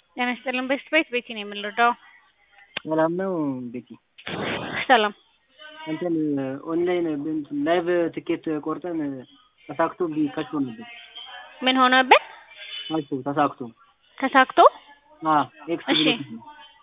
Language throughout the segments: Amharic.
ጤና ይስጥልን ቤስት ቤት ቤቲ ነው የምንረዳው። ሰላም ነው ቤቲ? ሰላም እንትን ኦንላይን ላይቭ ትኬት ቆርጠን ተሳክቶ ከሽፎ ነበር። ምን ሆነብን? ከሽፎ ተሳክቶ ተሳክቶ አ ኤክስ እሺ። ብሎ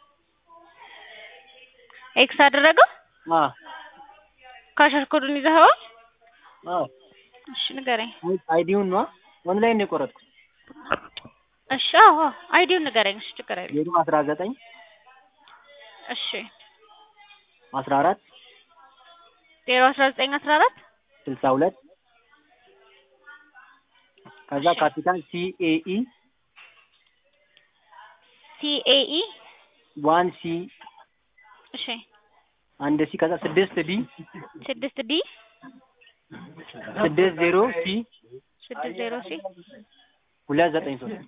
ኤክስ አደረገው። አ ካሸር ኮዱን ይዘኸዋል? አ እሺ ንገረኝ። አይዲውን ነው ኦንላይን ነው የቆረጥኩት። እሺ አዎ አዎ፣ አይዲውን ንገረኝ። እሺ ችግር የለም። ዜሮ አስራ ዘጠኝ እሺ አስራ አራት ዜሮ አስራ ዘጠኝ አስራ አራት ስልሳ ሁለት ከዛ እሺ። ካፒታል ሲኤኢ ሲኤኢ ዋን ሲ እሺ አንድ ሲ ከዛ ስድስት ዲ ስድስት ዲ ስድስት ዜሮ ሲ ስድስት ዜሮ ሲ ሁለት ዘጠኝ ሶስት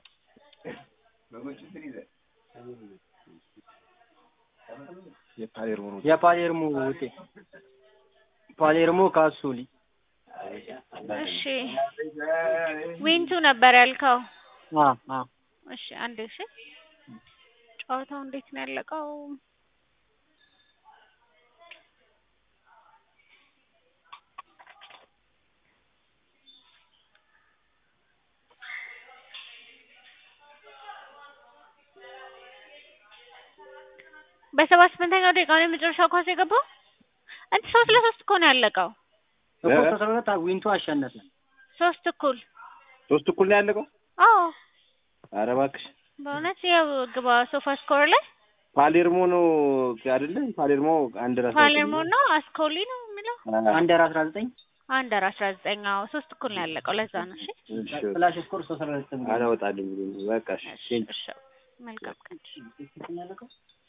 የፓሌርሞ ነው። የፓሌርሞ ውጤት ፓሌርሞ ካሱሊ እሺ ዊንቱ ነበር ያልከው። አ አ እሺ አንዴ እሺ ጨዋታው እንዴት ነው ያለቀው? በሰባ ስምንተኛው ደቂቃ ነው የመጨረሻው ኳስ የገባው። እንት ሶስት ለሶስት እኮ ነው ያለቀው። እኮ አስራ ሁለት ዊንቱ አሸነፈ። ሶስት እኩል። ሶስት እኩል ነው ያለቀው። አዎ ኧረ እባክሽ በእውነት ያው ግባ ሶፋ ስኮር ላይ ፓሌርሞ ነው አይደለ? ፓሌርሞ አንድ ራስ ፓሌርሞ ነው አስኮሊ ነው የሚለው አንደር አስራ ዘጠኝ አንደር አስራ ዘጠኝ አዎ ሶስት እኩል ነው ያለቀው። ለዛ ነው እሺ ፍላሽ ስኮር ሶስት አስራ ዘጠኝ አላወጣልኝ ብሎ ነው። በቃ እሺ። እሺ መልካም ቀን። ያለቀው